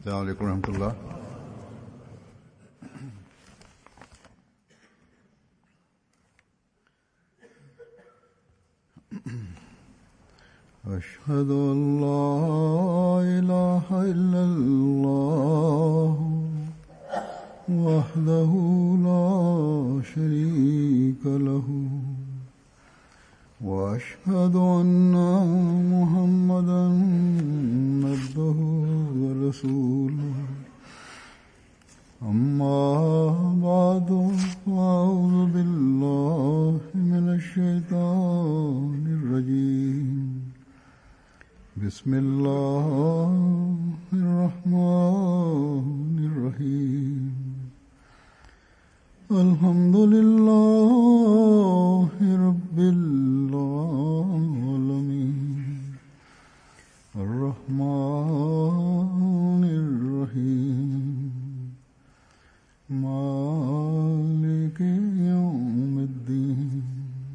السلام عليكم ورحمة الله أشهد أن لا إله إلا الله وحده لا شريك له وأشهد أن محمدا عبده ورسوله أما بعد فأعوذ بالله من الشيطان الرجيم بسم الله الرحمن الرحيم الحمد لله رب العالمين الرحمن الرحيم مالك يوم الدين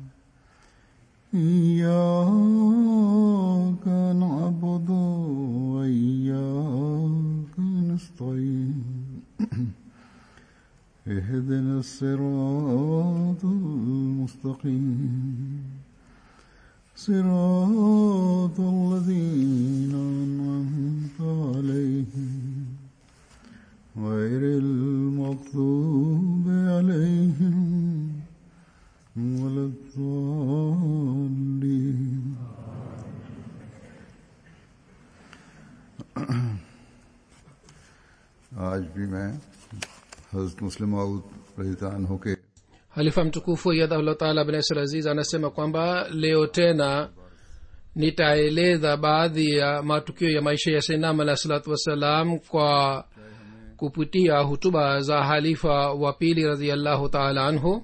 إياك نعبد وإياك نستعين اهدنا الصراط المستقيم صراط الذين أنعمت عليهم غير المغضوب عليهم ولا الضالين आज भी मैं हजरत मुस्लिम रजीतान होके halifa mtukufu yadhahullah taala abnasir aziz anasema kwamba leo tena nitaeleza baadhi ya matukio ya maisha ya sainam alahi salatu wassalam kwa kupitia hutuba za halifa wa pili raziallahu taala anhu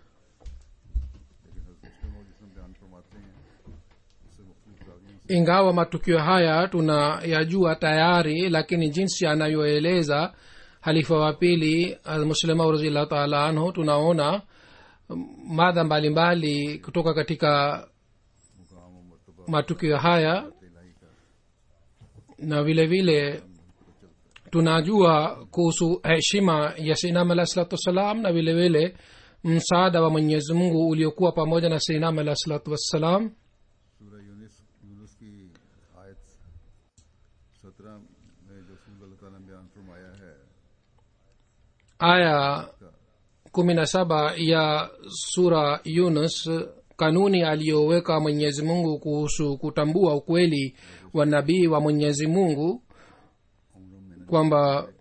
ingawa matukio haya tunayajua tayari lakini jinsi anayoeleza halifa wa pili muslimau raziallahu taala anhu tunaona madha mbalimbali kutoka katika matukio haya na vile vile tunajua kuhusu heshima ya sinam alah salatu wassalam na vile vile msaada wa mwenyezi mungu uliokuwa pamoja na sinam alah salatu wassalam सूरह यूनिस यूनुस की आयत सत्रह में जो सूल अल्लाह ताला ने बयान फरमाया है aya kumi na saba ya sura yunus kanuni aliyoweka mwenyezi mungu kuhusu kutambua ukweli wa nabii wa mwenyezi mungu kwamba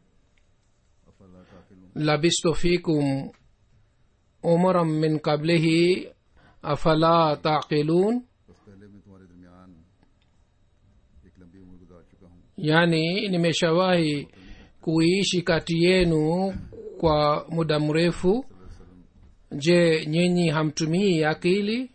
labistu fikum umaran min qablihi afala taqilun बस पहले मैं तुम्हारे दरमियान एक लंबी उम्र गुजार चुका हूँ yaani nimeshawahi kuishi kati yenu kwa muda mrefu je nyinyi hamtumii akili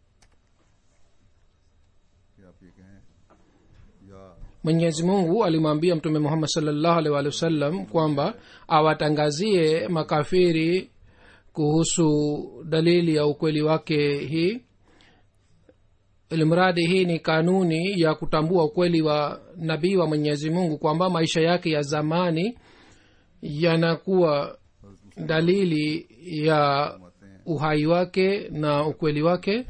कि आप ये कहें या mwenyezi mungu alimwambia mtume muhammad salllahu alih walih wasallam kwamba awatangazie makafiri kuhusu dalili ya ukweli wake hii ilimradi hii ni kanuni ya kutambua ukweli wa nabii wa mwenyezi mungu kwamba maisha yake ya zamani yanakuwa dalili ya uhai wake na ukweli wake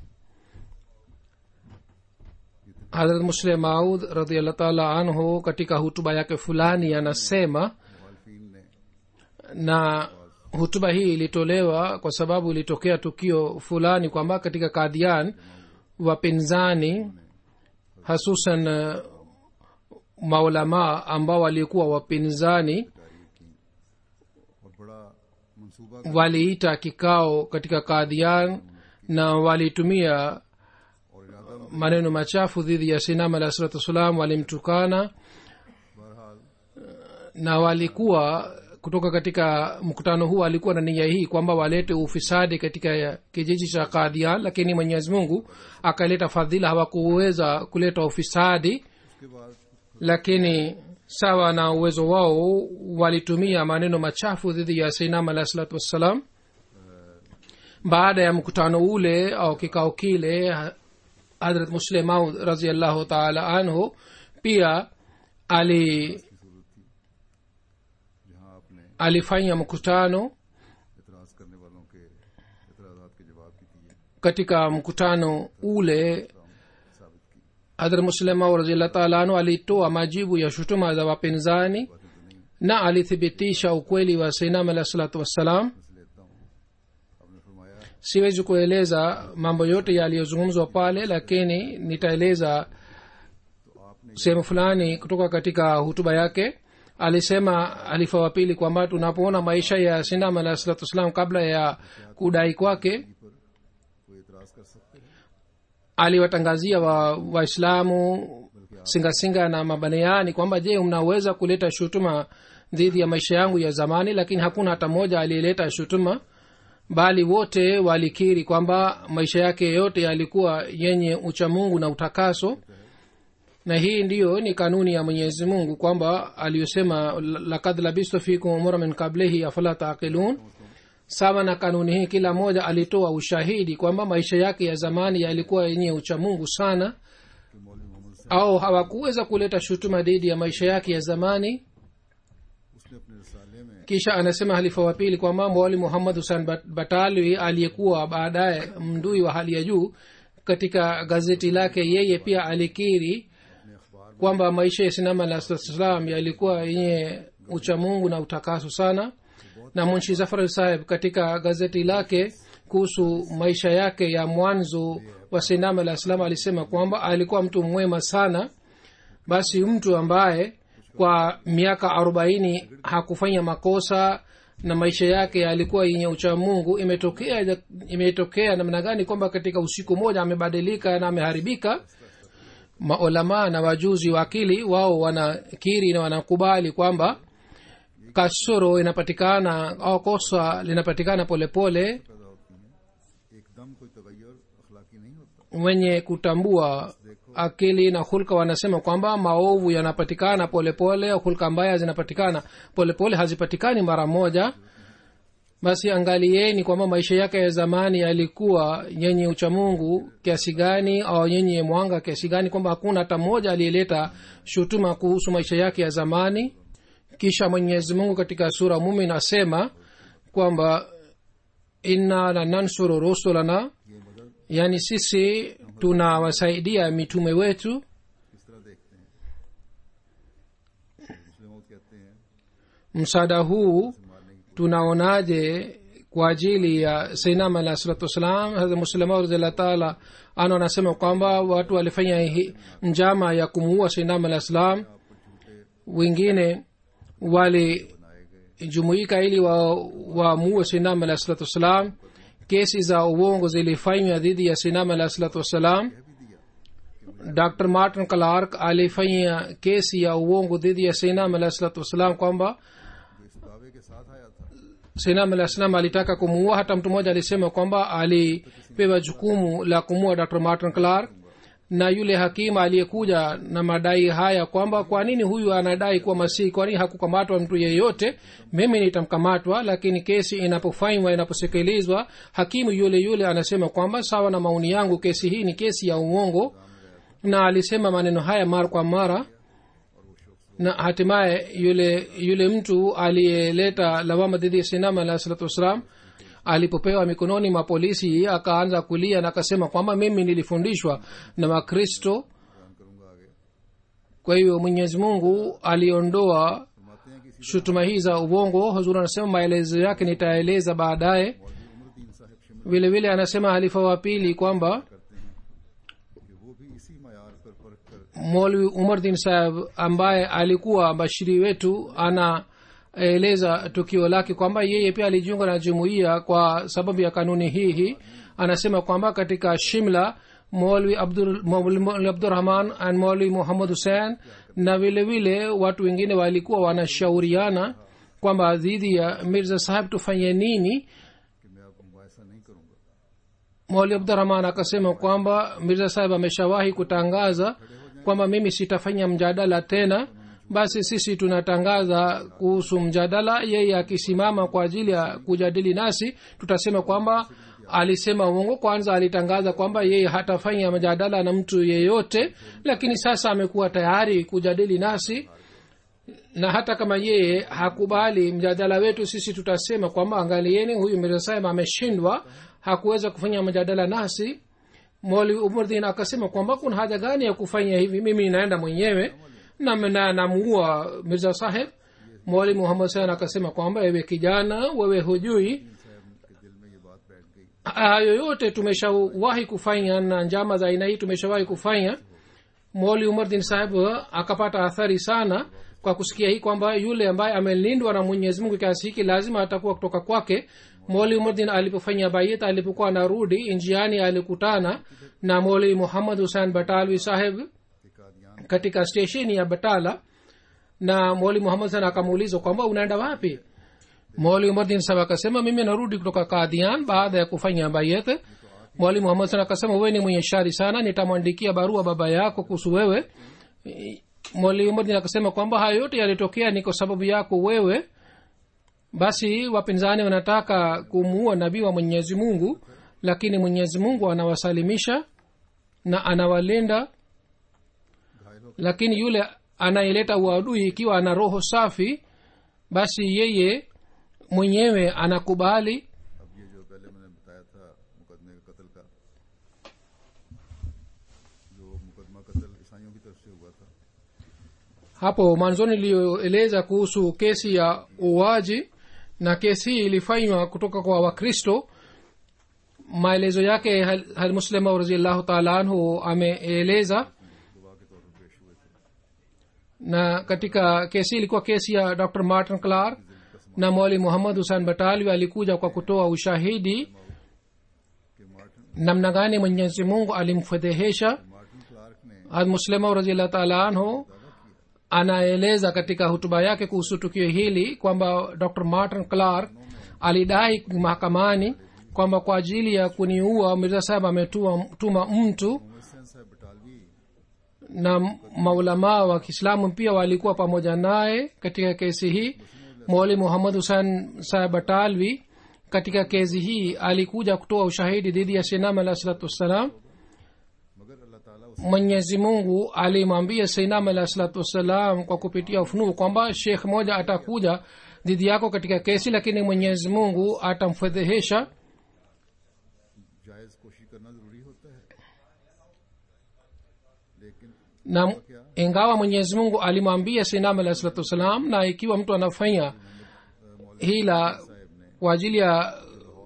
hadrat muslim maud radiallah taala anhu katika hutuba yake fulani anasema मुखालफीन ने na hutuba hii ilitolewa kwa sababu ilitokea tukio fulani kwamba katika kadhian wapinzani hasusan uh, maulamaa ambao walikuwa wapinzani और बड़ा मंसूबा waliita kikao katika kadhian na walitumia और इरादा maneno machafu dhidi ya sinam alah salatu wassalam walimtukana बहरहाल na walikuwa kutoka katika mkutano huu alikuwa na nia hii kwamba walete ufisadi katika kijiji cha kadhian lakini mwenyezi mungu akaleta fadhila hawakuweza kuleta ufisadi उसके बाद lakini sawa na uwezo wao walitumia maneno machafu dhidi ya sainam alah salatu wassalam baada ya mkutano ule au kikao kile hadrat muslim maud raziallahu taala anhu pia ali alifanya mkutano इतराज करने वालों के इतराजात के जवाब की थी katika mkutano ule साबित की hadhrat muslima raziallah taala anhu alitoa majibu ya shutuma za wapinzani na alithibitisha ukweli wa seinam alahi salatu wassalam से लेता हूँ आपने फरमाया siwezi kueleza mambo yote yaliyozungumzwa pale lakini nitaeleza तो आपने sehemu fulani kutoka katika hutuba yake alisema halifa wa pili kwamba tunapoona maisha ya sinam alahi salatu wassalam kabla ya kudai kwake पर कोई इतराज कर सकते हैं aliwatangazia wa waislamu singasinga na mabaneani kwamba je mnaweza kuleta shutuma dhidi ya maisha yangu ya zamani lakini hakuna hata mmoja aliyeleta shutuma bali wote walikiri kwamba maisha yake yote yalikuwa yenye uchamungu na utakaso na hii ndiyo ni kanuni ya mwenyezi mungu kwamba aliyosema lakad labistu fikum umura min kablihi afala taqilun sawa na kanuni hii kila mmoja alitoa ushahidi kwamba maisha yake ya zamani yalikuwa yenye uchamungu sana कि मौलवी मोहम्मद से au hawakuweza kuleta shutuma dhidi ya maisha yake ya zamani उसने अपने रसाले में kisha anasema halifa wa pili kwamba mwali muhammad husan Bat- batalwi aliyekuwa baadaye mdui wa hali ya juu katika gazeti lake yeye pia alikiri अपने अखबार kwamba maisha ya sinama la salam yalikuwa yenye uchamungu na utakaso sana na munshi zafar saheb katika gazeti lake kuhusu maisha yake ya mwanzo wa sinama alah salam alisema kwamba alikuwa mtu mwema sana basi mtu ambaye kwa miaka arobaini hakufanya makosa na maisha yake yalikuwa yenye uchamungu imetokea imetokea namna gani kwamba katika usiku moja amebadilika na ameharibika maulamaa na wajuzi wa akili wao wanakiri na wanakubali kwamba kasoro inapatikana au kosa linapatikana polepole पैदा होती हैं एकदम कोई तगैर अखलाकी नहीं होता wenye kutambua akili na hulka wanasema kwamba maovu yanapatikana polepole au hulka mbaya zinapatikana polepole hazipatikani mara moja basi angalieni kwamba maisha yake ya zamani yalikuwa yenye uchamungu kiasi gani au yenye mwanga kiasi gani kwamba hakuna hata mmoja aliyeleta shutuma kuhusu maisha yake ya zamani kisha mwenyezi mungu katika sura mumin asema kwamba inna lanansuru rusulana ये मदद yaani sisi tunawasaidia mitume wetu किस तरह देखते हैं मुस्लिम कहते हैं msaada huu मारने की tunaonaje kwa ajili ya seinam alah salatu wassalam hasa muslima radhiallah taala ano anasema kwamba watu walifanya hi- njama ya kumuua seinam alah salam wengine walijumuika ili wamuue wa seinam alah salatu wassalam kesi za uongo zilifanywa dhidi ya seinam alah salatu wassalam dr martin clark alifanya kesi ya uongo dhidi ya seinam alah salatu wassalam kwamba जो इस दावे के साथ आया था sinam alah salam alitaka kumuua hata mtu mmoja alisema kwamba alipewa jukumu la kumuua dr martin clark na yule hakimu aliyekuja na madai haya kwamba kwa nini huyu anadai kuwa masihi kwa nini hakukamatwa mtu yeyote mimi nitamkamatwa lakini kesi inapofanywa inaposekelezwa hakimu yule yule anasema kwamba sawa na maoni yangu kesi hii ni kesi ya uongo na alisema maneno haya mara kwa mara na hatimaye yule yule mtu aliyeleta lawama dhidi ya sinama alah salatu wassalam alipopewa mikononi mwa polisi akaanza kulia na akasema kwamba mimi nilifundishwa na wakristo बयान करूंगा आगे kwa hiyo mwenyezi mungu aliondoa फरमाते हैं कि इसी shutuma hii za uongo huzuri anasema maelezo yake nitaeleza baadaye मौलवी उमरदीन साहब Shimla vile vile anasema halifa wa pili kwamba करते हैं कि वो भी इसी मैार पर परख कर molwi umardin saheb ambaye alikuwa bashiri wetu anaeleza tukio lake kwamba yeye pia alijiunga na jumuiya kwa sababu ya kanuni hii hii anasema kwamba katika shimla molwi Abdur- Maulwi abdurahman and molwi muhammad hussein na vile vile watu wengine walikuwa wanashauriana kwamba dhidi ya mirza saheb tufanye nini कि मैं अब मुआयसा नहीं करूंगा mauli abdurahman akasema kwamba mirza saheb ameshawahi kutangaza kwamba mimi sitafanya mjadala tena basi sisi tunatangaza kuhusu mjadala yeye akisimama kwa ajili ya kujadili nasi tutasema kwamba alisema uongo kwanza alitangaza kwamba yeye hatafanya mjadala na mtu yeyote lakini sasa amekuwa tayari kujadili nasi na hata kama yeye hakubali mjadala wetu sisi tutasema kwamba angalieni huyu mirza saheb ameshindwa hakuweza kufanya mjadala nasi moli umurdin akasema kwamba kuna haja gani ya kufanya hivi mimi naenda mwenyewe na na- namuua mirza saheb moli muhammad san akasema kwamba ewe kijana wewe hujui साहब के दिल में ये बात बैठ गई hayo yote tumeshawahi kufanya na njama za aina hii tumeshawahi kufanya moli umar din saheb akapata athari sana kwa kusikia hii kwamba yule ambaye amelindwa na mwenyezi mungu kiasi hiki lazima atakuwa kutoka kwake moli umardin alipofanya bayit alipokuwa anarudi njiani alikutana na moli muhammad husein batalwi saheb कि Kadian katika stesheni ya batala na moli muhammad sana akamuuliza kwamba unaenda wapi moli umardin saheb akasema mimi narudi kutoka kadian baada ya kufanya bayet mwali muhammad sana akasema wewe ni mwenye shari sana nitamwandikia barua baba yako kuhusu wewe mwali umardin akasema kwamba hayo yote yalitokea ni kwa sababu yako wewe basi wapinzani wanataka kumuua nabii wa mwenyezi mungu lakini mwenyezi mungu anawasalimisha na anawalinda lakini yule anayeleta uadui ikiwa ana roho safi basi yeye mwenyewe anakubali अब ये जो पहले मैंने बताया था मुकदमे का कत्ल का जो मुकदमा कत्ल ईसाइयों की तरफ से हुआ था hapo mwanzoni iliyoeleza kuhusu kesi ya uaji na kesi hii ilifanywa kutoka kwa wakristo maelezo yake Hal- halmuslima raziallahu taala anhu ameeleza गवाह के तौर पर पेश हुए थे na katika kesi ilikuwa kesi ya dr martin clark na mwali muhammad husan batalwi alikuja kwa kutoa ushahidi कि Martin namna gani mwenyezi mungu alimfedhehesha Martin Clark ने hadmuslema raziallahu taala anhu anaeleza katika hutuba yake kuhusu tukio hili kwamba dr martin clark alidai mahakamani kwamba kwa ajili ya kuniua mirza saheb ametuma mtu Mohsin साहब Batalvi na maulamaa wa kiislamu pia walikuwa pamoja naye katika kesi hii mwali muhammad husan saheb batalvi katika kesi hii alikuja kutoa ushahidi dhidi ya sinam alah salatu wassalam मगर अल्लाह ताला उस mwenyezi mungu alimwambia sainam alah salatu wassalam kwa kupitia ufunuo kwamba shekh moja atakuja dhidi yako katika kesi lakini mwenyezi mungu atamfedhehesha जायज कोशिश करना जरूरी होता है लेकिन na ingawa mwenyezi mungu alimwambia sainam alah salatu wassalam na ikiwa mtu anafanya hila kwa ajili ya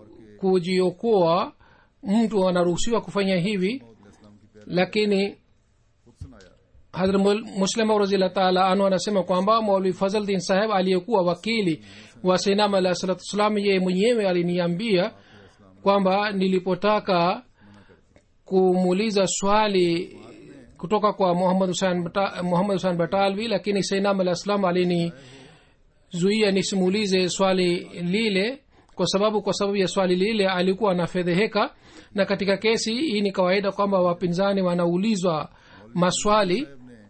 kujiokoa mtu anaruhusiwa kufanya hivi इस्लाम की पहले lakini खुद सुनाया hadhrat muslim razillah taala anu anasema kwamba maulvi fazl din saheb aliyekuwa wakili wa sinam alah salatu wassalam yeye mwenyewe aliniambia kwamba nilipotaka kumuuliza swali kutoka kwa muhammad husan Bata- muhammad husan batalvi lakini sainam alah salam alinizuia nisimuulize swali lile kwa sababu kwa sababu ya swali lile alikuwa anafedheheka na katika kesi hii ni kawaida kwamba wapinzani wanaulizwa maswali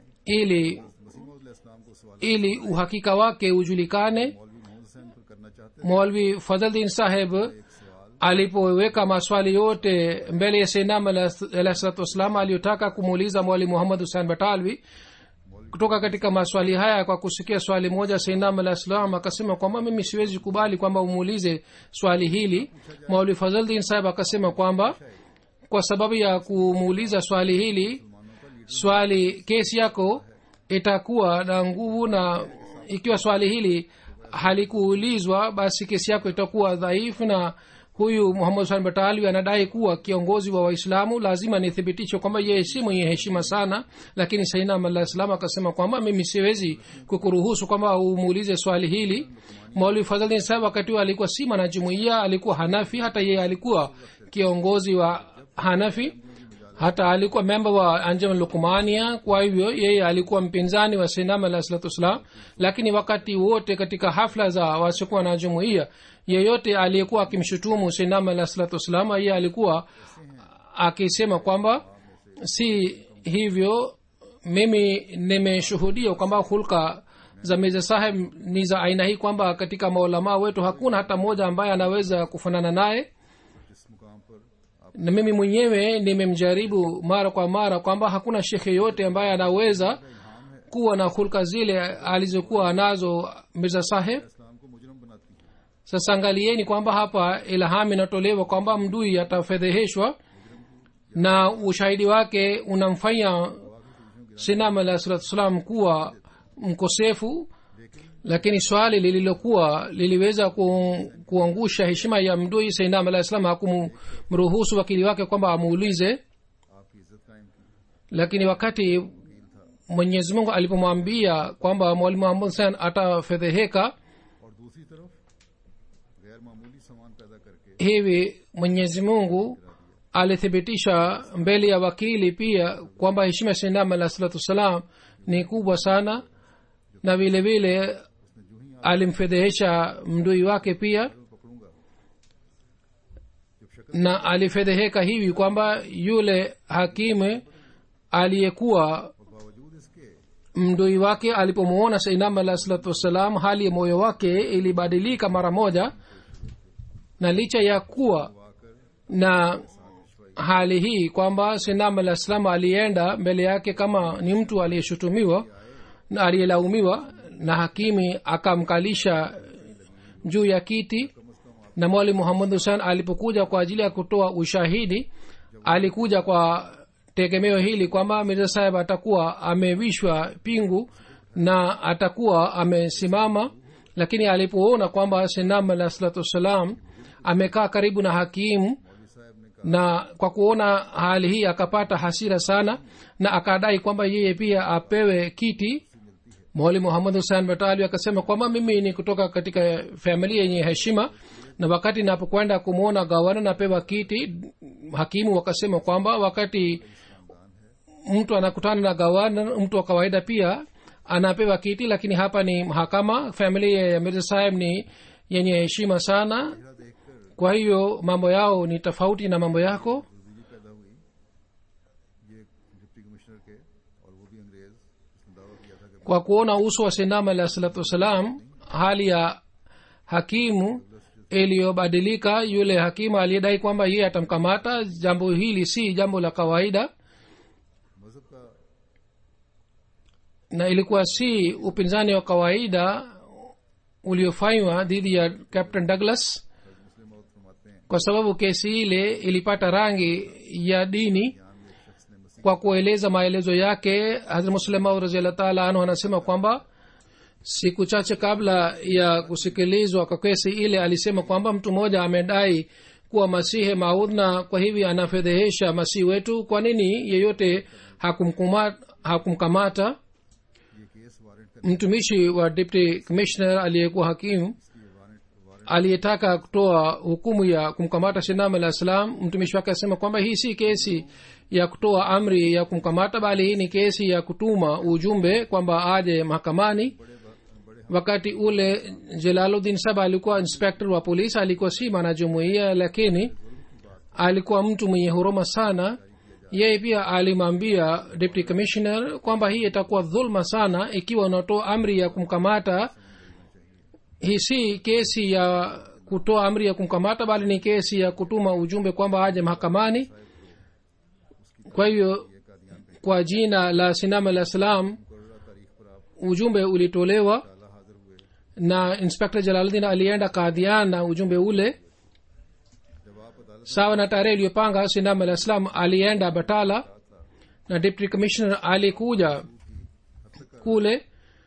ili मसीह इस्लाम को सवाल ili uhakika wake ujulikane मौलवी मोहम्मद हुसैन पर करना चाहते mwalvi fadhldin saheb थे एक सवाल alipoweka maswali yote mbele ya seinam alah salatu wassalam aliyotaka kumuuliza mwali muhammad husan batalvi kutoka katika maswali haya kwa kusikia swali moja seinam alah salam akasema kwamba mimi siwezi kubali kwamba umuulize swali hili mwali fadhldin saheb akasema kwamba kwa sababu ya kumuuliza swali hili swali kesi yako itakuwa na nguvu na ikiwa swali hili halikuulizwa basi kesi yako itakuwa dhaifu na huyu muhammad husan batalwi anadai kuwa kiongozi wa waislamu lazima nithibitishe kwamba yeye si mwenye heshima sana lakini sainam alah salam akasema kwamba mimi siwezi kukuruhusu kwamba umuulize swali hili mauli fadhalin sahab wakati huo alikuwa si mwanajumuia alikuwa hanafi hata yeye alikuwa kiongozi wa hanafi hata alikuwa memba wa anjam lukmania kwa hivyo yeye alikuwa mpinzani wa sinam alah salatu wassalam lakini wakati wote katika hafla za wasiokuwa na jumuia yeyote aliyekuwa akimshutumu sinam alah salatu wassalam yeye alikuwa akisema kwamba si hivyo mimi nimeshuhudia kwamba hulka za mirza saheb ni za aina hii kwamba katika maulamaa wetu hakuna hata mmoja ambaye anaweza kufanana naye इस मुकाम पर आप na mimi mwenyewe nimemjaribu mara kwa mara kwamba hakuna shekhe yote ambaye anaweza kuwa na hulka zile alizokuwa nazo mirza saheb इस्लाम को मुजरम बनाती है sasa angalieni kwamba hapa ilham inatolewa kwamba mdui atafedheheshwa na ushahidi wake unamfanya sinam alah salatu wassalam kuwa mkosefu lakini swali lililokuwa liliweza ku, kuangusha heshima ya mdui sainam alah salam hakumruhusu wakili wake kwamba amuulize आपकी इज्जत कायम की lakini wakati mwenyezi mungu alipomwambia kwamba mwalimu muhammad san atafedheheka और दूसरी तरफ गैर मामूली सामान पैदा करके hivi mwenyezi mungu alithibitisha mbele ya wakili pia kwamba heshima ya sainam alah salatu wassalam ni kubwa sana na vile vile alimfedhehesha mdui wake pia मैं पकड़ूंगा जब शक्ल na alifedheheka hivi kwamba yule hakimu aliyekuwa और बावजूद इसके mdui wake alipomuona sainam alah salatu wassalam hali ya moyo wake ilibadilika mara moja na licha ya kuwa na hali hii kwamba sinam alah salam alienda mbele yake kama ni mtu aliyeshutumiwa na aliyelaumiwa na hakimi akamkalisha juu ya kiti na mwali muhammad husan alipokuja kwa ajili ya kutoa ushahidi alikuja kwa tegemeo hili kwamba mirza saheb atakuwa amevishwa pingu na atakuwa amesimama lakini alipoona kwamba sinam alah salatu wassalam amekaa karibu na hakimu na kwa kuona hali hii akapata hasira sana na akadai kwamba yeye pia apewe kiti mwali muhammad husan batali akasema kwamba mimi ni kutoka katika familia yenye heshima na wakati napokwenda kumwona gavana napewa kiti hakimu wakasema kwamba wakati mtu anakutana na gavana mtu wa kawaida pia anapewa kiti lakini hapa ni mahakama familia ya mirza saheb ni yenye heshima sana kwa hiyo mambo yao ni tofauti na mambo yako तब्दीली पैदा हुई ये deputy commissioner के और वो भी अंग्रेज जिसने दावा किया था कि kwa kuona uso wa sinam alah salatu wassalam hali ya hakimu iliyobadilika yule hakimu aliyedai kwamba yeye atamkamata jambo hili si jambo la kawaida मजहब का na ilikuwa si upinzani wa kawaida uliofanywa dhidi ya captain douglas मुस्लिम मौत फरमाते हैं kwa sababu kesi ile ilipata rangi ya dini यहाँ में एक शख्स ने मसीह kwa kueleza maelezo yake hazrat muslimau raziallah taala anhu anasema kwamba siku chache kabla ya kusikilizwa kwa kesi ile alisema kwamba mtu mmoja amedai kuwa masihi maud na kwa hivi anafedhehesha masihi wetu kwa nini yeyote hakumkuma- hakumkamata ये case warrant का mtumishi wa deputy commissioner aliyekuwa hakimu warrant warrant aliyetaka kutoa hukumu ya kumkamata sinam alah salam mtumishi wake asema kwamba hii si kesi ya kutoa amri ya kumkamata bali hii ni kesi ya kutuma ujumbe kwamba aje mahakamani wakati ule jelaluddin saba alikuwa inspector wa polisi alikuwa si mwanajumuia lakini alikuwa mtu mwenye huruma sana yeye pia alimwambia deputy commissioner kwamba hii itakuwa dhulma sana ikiwa unatoa amri ya kumkamata hii si kesi ya kutoa amri ya kumkamata bali ni kesi ya kutuma ujumbe kwamba aje mahakamani kwa hivyo kwa jina la sinam alah salam ujumbe ulitolewa na inspector jalaluddin alienda kadhian na ujumbe ule sawa na tarehe iliyopanga sinam alah salam alienda batala na deputy commissioner alikuja kule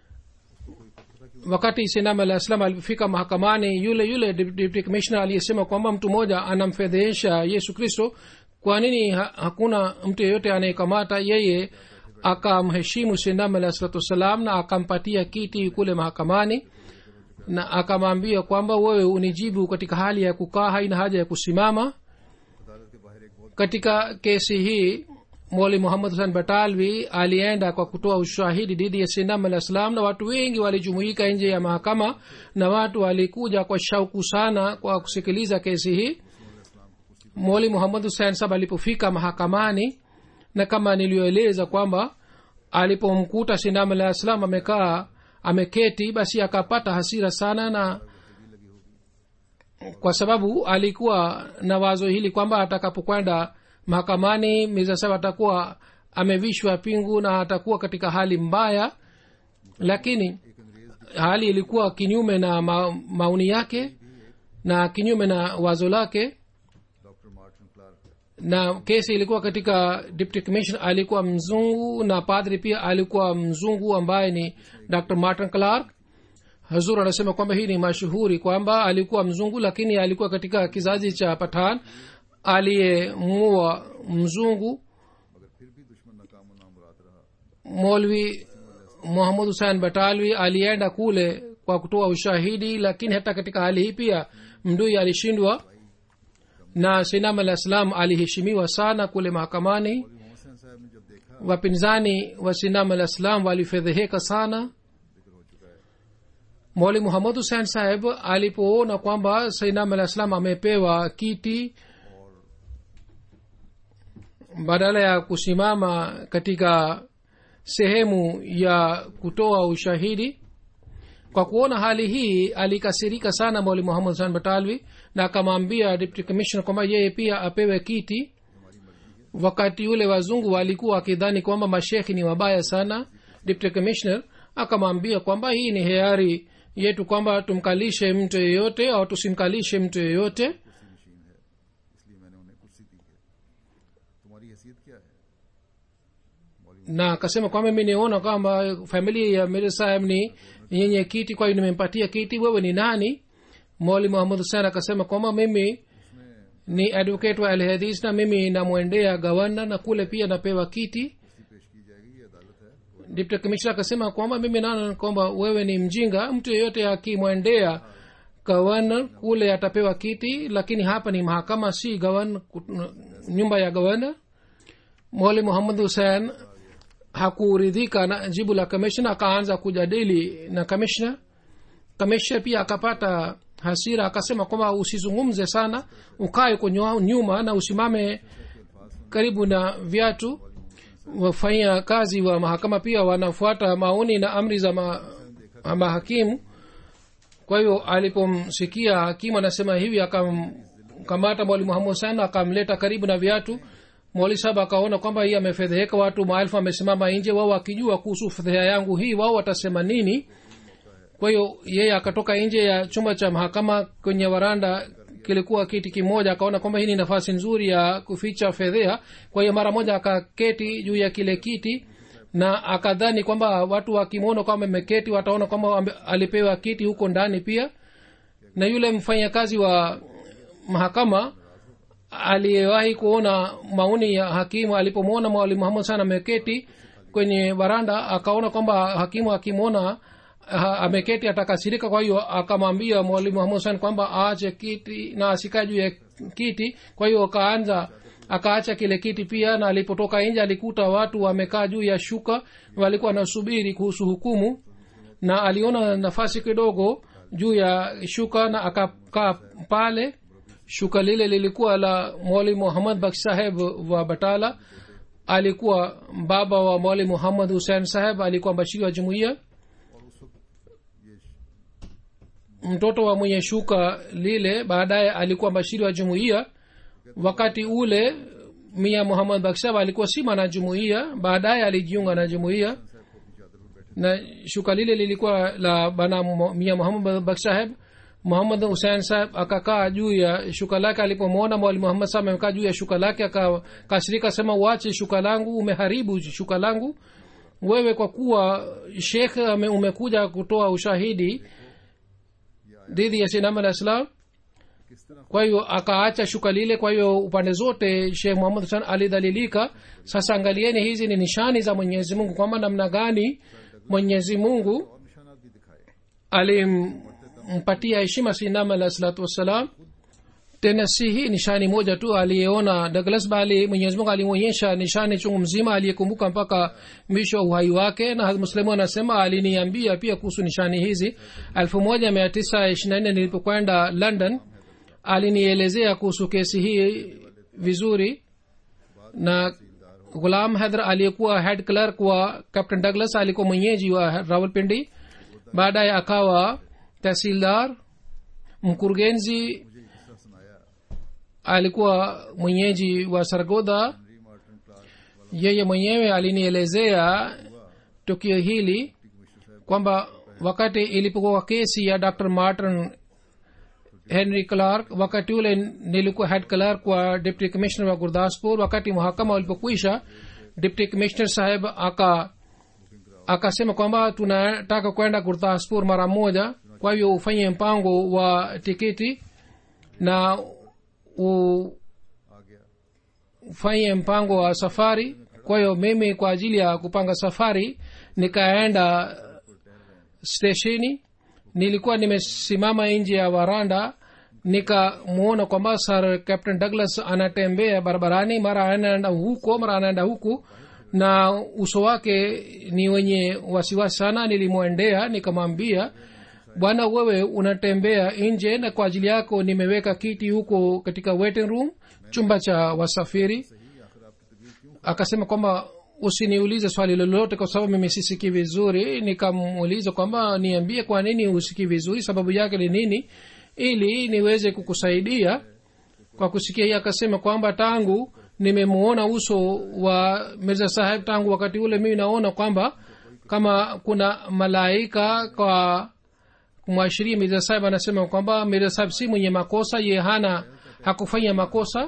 wakati sinam alah salam alipofika mahakamani yule yule deputy commissioner aliyesema kwamba mtu mmoja anamfedhehesha yesu kristo kwa nini ha- hakuna mtu yeyote anayekamata yeye akamheshimu sinam alah salatu wassalam na akampatia kiti kule mahakamani na akamwambia kwamba wewe unijibu katika hali ya kukaa haina haja ya kusimama अदालत के बाहर एक बहुत katika kesi hii moli muhammad husan batalvi alienda kwa kutoa ushahidi dhidi ya sinam alah salam na watu wengi walijumuika nje ya mahakama na watu walikuja kwa shauku sana kwa kusikiliza kesi hii moli muhammad husen sab alipofika mahakamani na kama niliyoeleza kwamba alipomkuta sinam alah salam amekaa ameketi basi akapata hasira sana na kwa sababu alikuwa na wazo hili kwamba atakapokwenda mahakamani mirza saheb atakuwa amevishwa pingu na atakuwa katika hali mbaya lakini hali ilikuwa kinyume na ma, maoni yake na kinyume na wazo lake doctor Martin Clark na kesi ilikuwa katika deputy commissioner alikuwa mzungu na padri pia alikuwa mzungu ambaye ni dr martin clark hazur anasema kwamba hii ni mashuhuri kwamba alikuwa mzungu lakini alikuwa katika kizazi cha patan aliyemua mzungu मगर फिर भी दुश्मन नाकाम नामुराद रहा molvi muhamad husein batalwi alienda kule kwa kutoa ushahidi lakini hata katika hali hii pia mdui alishindwa na sinam alah salam aliheshimiwa sana kule mahakamani Mohammad हुसैन साहब ने जब देखा wapinzani wa sinam alah salam walifedheheka sana जिक्र हो चुका है mwali muhamad husein saheb alipoona kwamba sainam alah salam amepewa kiti badala ya kusimama katika sehemu ya kutoa ushahidi kwa kuona hali hii alikasirika sana mwali muhammad husein batalwi na akamwambia deputy commissioner kwamba yeye pia apewe kiti wakati yule wazungu walikuwa wakidhani kwamba mashekhi ni wabaya sana deputy commissioner akamwambia kwamba hii ni hiari yetu kwamba tumkalishe mtu yeyote au tusimkalishe mtu yeyote कुर्सी machine है इसलिए मैंने उन्हें कुर्सी दी है तुम्हारी हैसियत क्या है मौलवी na akasema kwamba mi niona kwamba familia ya mir saheb ni yenye kiti kwa hiyo nimempatia kiti wewe ni nani moli muhamad husen akasema kwamba mimi ni advocate wa alhadis na mimi namwendea gavana na kule pia napewa kiti कुर्सी पेश की जाएगी ये अदालत है deputy commissioner akasema kwamba mimi naona kwamba wewe ni mjinga mtu yeyote akimwendea gavana kule atapewa kiti lakini hapa ni mahakama si gavana nyumba ya gavana mwali muhammad hussein hakuridhika na jibu la kamishna akaanza kujadili na kamishna kamishna pia akapata hasira akasema kwamba usizungumze sana ukae kwenye nyuma na usimame karibu na viatu wafanya kazi wa mahakama pia wanafuata maoni na amri za ma, mahakimu kwa hiyo alipomsikia hakimu anasema hivi akamkamata mwali muhammad sana akamleta karibu na viatu mwali saba akaona kwamba hii amefedheheka watu maelfu amesimama nje wao wakijua kuhusu fedheha yangu hii wao watasema nini kwa hiyo yeye akatoka nje ya chumba cha mahakama kwenye waranda kilikuwa kiti kimoja akaona kwamba hii ni nafasi nzuri ya kuficha fedhea kwa hiyo mara moja akaketi juu ya kile kiti na akadhani kwamba watu wakimwona kwamba ameketi wataona kwamba ame- alipewa kiti huko ndani pia na yule mfanyakazi wa mahakama aliyewahi kuona maoni ya hakimu alipomwona mwalimu muhammad sana ameketi kwenye baranda akaona kwamba hakimu akimwona ha- ameketi atakasirika kwa hiyo akamwambia mwalimu muhammad sana kwamba aache kiti na asikae juu ya kiti kwa hiyo akaanza akaacha kile kiti pia na alipotoka nje alikuta watu wamekaa juu ya shuka walikuwa wanasubiri kuhusu hukumu na aliona nafasi kidogo juu ya shuka na akakaa pale shuka lile lilikuwa la mwali muhammad baksh saheb wa batala alikuwa baba wa mwali muhammad hussein saheb alikuwa mbashiri wa jumuiya mtoto wa mwenye shuka lile baadaye alikuwa mbashiri wa jumuiya wakati ule mia muhammad bakshab alikuwa si mwana jumuiya baadaye alijiunga na jumuiya na shuka lile lilikuwa la bana Mu- mia muhammad bakshaheb muhammad husein saheb akakaa juu ya shuka lake alipomwona mwali muhammad saheb amekaa juu ya shuka lake akakasirika sema uache shuka langu umeharibu shuka langu wewe kwa kuwa shekh ame- umekuja kutoa ushahidi dhidi ya sinam alah salam किस तरह kwa hiyo akaacha shuka lile kwa hiyo upande zote shekh muhammad husan alidhalilika sasa angalieni hizi ni nishani za mwenyezi mungu kwamba namna gani mwenyezi mungu और निशानात भी दिखाए alimpatia heshima sinam alah salatu wassalam tena si hii nishani moja tu aliyeona douglas bali mwenyezi mungu alimwonyesha nishani chungu mzima aliyekumbuka mpaka mwisho wa uhai wake na muslimu anasema aliniambia pia kuhusu nishani hizi 1924 nilipokwenda london alinielezea kuhusu kesi hii vizuri na gulam hadhr aliyekuwa head clerk wa captain douglas alikuwa mwenyeji wa rawalpindi baadaye akawa tahsildar mkurugenzi alikuwa mwenyeji wa sargodha yeye mwenyewe alinielezea tukio hili kwamba wakati ilipokuwa kesi ya dr martin henry clark wakati ule nilikuwa head clerk wa deputy commissioner wa gurdaspur wakati mahakama ulipokwisha deputy commissioner saheb aka akasema kwamba tunataka kwenda gurdaspur mara moja kwa hivyo ufanye mpango wa tikiti na u, आ गया ufanye mpango wa safari kwa hiyo mimi kwa ajili ya kupanga safari nikaenda stesheni nilikuwa nimesimama nje ya waranda nikamwona kwamba sir captain douglas anatembea barabarani mara anaenda huko mara anaenda huku na uso wake ni wenye wasiwasi sana nilimwendea nikamwambia bwana wewe unatembea nje na kwa ajili yako nimeweka kiti huko katika waiting room chumba cha wasafiri akasema kwamba usiniulize swali lolote kwa sababu mimi sisikii vizuri nikamuuliza kwamba niambie kwa nini husikii vizuri sababu yake ni nini ili niweze kukusaidia kwa kusikia hii akasema kwamba tangu nimemuona uso wa mirza saheb tangu wakati ule mimi naona kwamba kama kuna malaika kwa kumwashiria mirza saheb anasema kwamba mirza saheb si mwenye makosa ye hana hakufanya makosa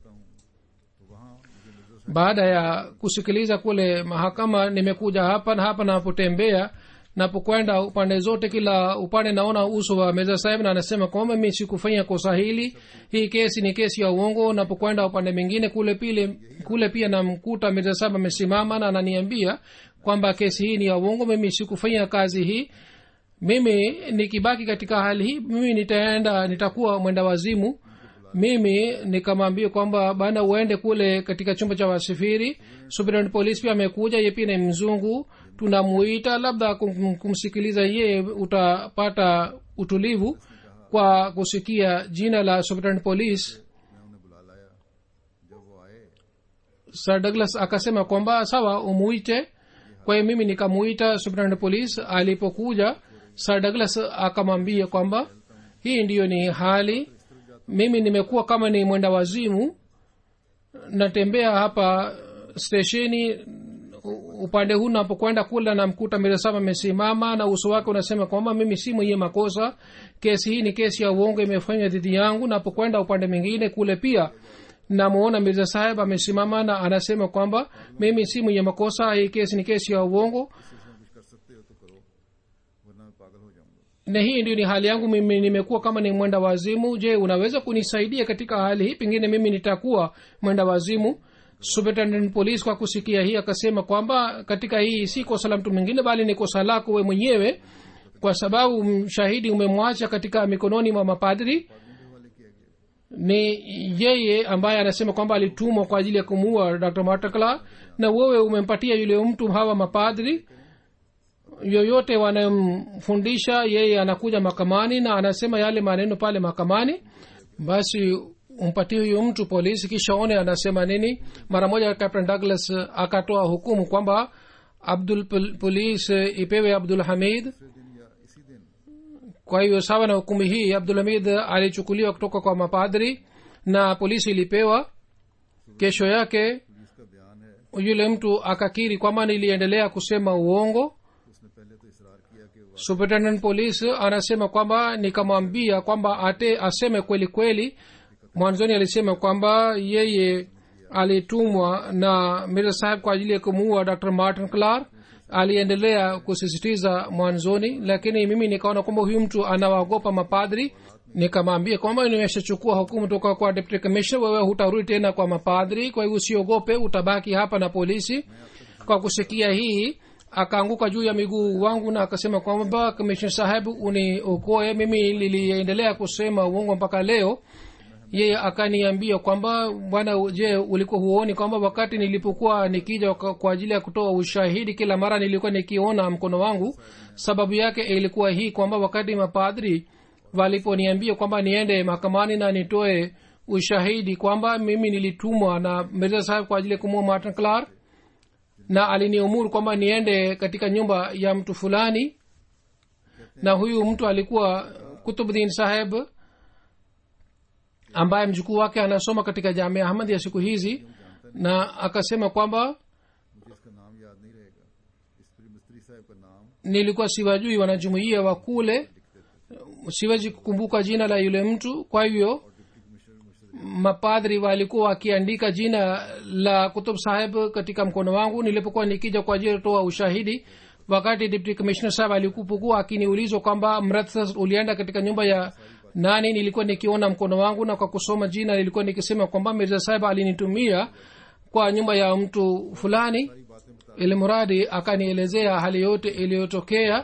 baada ya kusikiliza kule mahakama nimekuja hapa na hapa napotembea napokwenda upande zote kila upande naona uso wa meza saheb na anasema kwamba mi sikufanya kosa hili hii kesi ni kesi ya uongo napokwenda upande mwingine kule pile kule pia namkuta meza saheb amesimama na ananiambia kwamba kesi hii ni ya uongo mimi sikufanya kazi hii mimi nikibaki katika hali hii mimi nitaenda nitakuwa mwenda wazimu mimi nikamwambia kwamba bana uende kule katika chumba cha wasafiri superintendent police pia amekuja ye pia ni mzungu tunamuita labda kum, kumsikiliza ye utapata utulivu kwa kusikia jina la superintendent police मैं उन्हें बुला लाया जब वो आए sir douglas akasema kwamba sawa umuite kwa hiyo mimi nikamuita superintendent police alipokuja sir douglas akamwambia kwamba hii ndiyo ni hali mimi nimekuwa kama ni mwenda wazimu natembea hapa stesheni u- upande huu napokwenda kula namkuta miresama amesimama na uso wake unasema kwamba mimi si mwenye makosa kesi hii ni kesi ya uongo imefanywa dhidi yangu napokwenda upande mwingine kule pia namuona mirza saheb amesimama na anasema kwamba mimi si mwenye makosa hii kesi ni kesi ya uongo इसमें कुछ कर सकते हो तो करो वरना मैं पागल हो जाऊंगा na hii ndio ni hali yangu mimi nimekuwa kama ni mwenda wazimu je unaweza kunisaidia katika hali hii pengine mimi nitakuwa mwenda wazimu superintendent police kwa kusikia hii akasema kwamba katika hii si kosa la mtu mwingine bali ni kosa lako we mwenyewe kwa sababu mshahidi umemwacha katika mikononi mwa mapadri ni yeye ambaye anasema kwamba alitumwa kwa ajili ya kumuua dr matakla na wewe umempatia yule mtu hawa mapadri yoyote wanayomfundisha yeye anakuja mahakamani na anasema yale maneno pale mahakamani basi umpatie huyu mtu polisi kisha one anasema nini mara moja captain douglas akatoa hukumu kwamba abdul Pol- police ipewe abdul hamid दिन या इसी दिन kwa hivyo sawa na hukumu hii abdul hamid alichukuliwa kutoka kwa mapadri na polisi ilipewa kesho yake police का बयान है yule mtu akakiri kwamba niliendelea kusema uongo उसने पहले तो इसरार किया कि वो superintendent police anasema kwamba nikamwambia kwamba ate aseme kweli kweli mwanzoni alisema kwamba yeye alitumwa na mirza saheb kwa ajili ya kumuua dr martin clark aliendelea kusisitiza mwanzoni lakini mimi nikaona kwamba huyu mtu anawaogopa mapadri nikamwambia kwamba nimeshachukua hukumu toka kwa deputy commissioner wewe hutarudi tena kwa mapadri kwa hivyo usiogope utabaki hapa na polisi kwa kusikia hii akaanguka juu ya miguu wangu na akasema kwamba commissioner sahebu uniokoe mimi liliendelea kusema uongo mpaka leo yeye akaniambia kwamba bwana je ulikuwa huoni kwamba wakati nilipokuwa nikija kwa kwa ajili ya kutoa ushahidi kila mara nilikuwa nikiona mkono wangu sababu yake ilikuwa hii kwamba wakati mapadri waliponiambia kwamba niende mahakamani na nitoe ushahidi kwamba mimi nilitumwa na mirza saheb kwa ajili ya kumua martin clark na aliniumuru kwamba niende katika nyumba ya mtu fulani na huyu mtu alikuwa kutubdin saheb ambaye mjukuu wake anasoma katika jamia ahmad ya siku hizi na akasema kwamba मुझे इसका नाम याद नहीं रहेगा इस पूरी मिस्त्री साहब का नाम nilikuwa siwajui wanajumuia wa kule siwezi kukumbuka jina la yule mtu kwa hivyo mapadri walikuwa wakiandika jina la kutub saheb katika mkono wangu nilipokuwa nikija kwa ajili ya kutoa ushahidi wakati deputy commissioner saheb alikupokuwa akiniulizwa kwamba mratha ulienda katika nyumba ya nani nilikuwa nikiona mkono wangu na kwa kusoma jina nilikuwa nikisema kwamba mirza saheb alinitumia kwa nyumba ya mtu fulani ili mradi akanielezea hali yote iliyotokea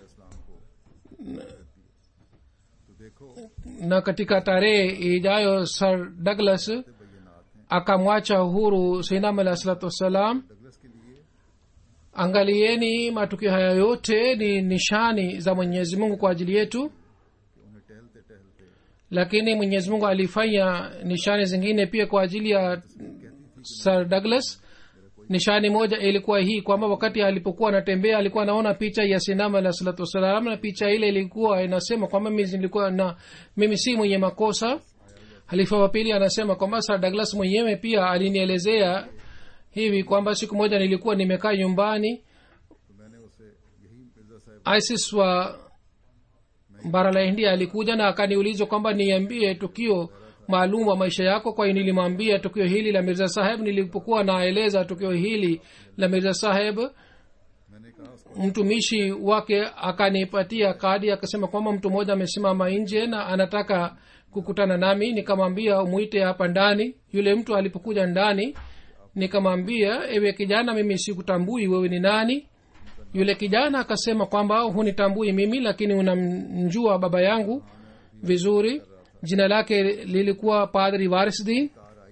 तो देखो na katika tarehe ijayo sir douglas akamwacha huru sainam alah salatu wassalam Douglas के लिए angalieni matukio haya yote ni nishani za mwenyezi mungu kwa ajili yetu कि उन्हें टहलते टहलते lakini mwenyezi mungu alifanya nishani zingine pia kwa ajili ya sir douglas nishani moja ilikuwa hii kwamba wakati alipokuwa anatembea alikuwa anaona picha ya sinama alah salatu wassalam na picha ile ilikuwa inasema kwamba mimi nilikuwa na mimi si mwenye makosa halifa wa pili anasema kwamba sir douglas mwenyewe pia alinielezea hivi kwamba siku moja nilikuwa nimekaa nyumbani तो मैंने उसे यही मिर्जा साहब isis wa bara la india alikuja na akaniulizwa kwamba niambie tukio maalum wa maisha yako kwa hiyo nilimwambia tukio hili la mirza saheb nilipokuwa naeleza tukio hili la mirza saheb मैंने कहा उसको mtumishi wake akanipatia kadi akasema kwamba mtu mmoja amesimama nje na anataka kukutana nami nikamwambia umwite hapa ndani yule mtu alipokuja ndani nikamwambia ewe kijana mimi sikutambui wewe ni nani yule kijana akasema kwamba hunitambui mimi lakini unamjua baba yangu vizuri jina lake lilikuwa padri warisdin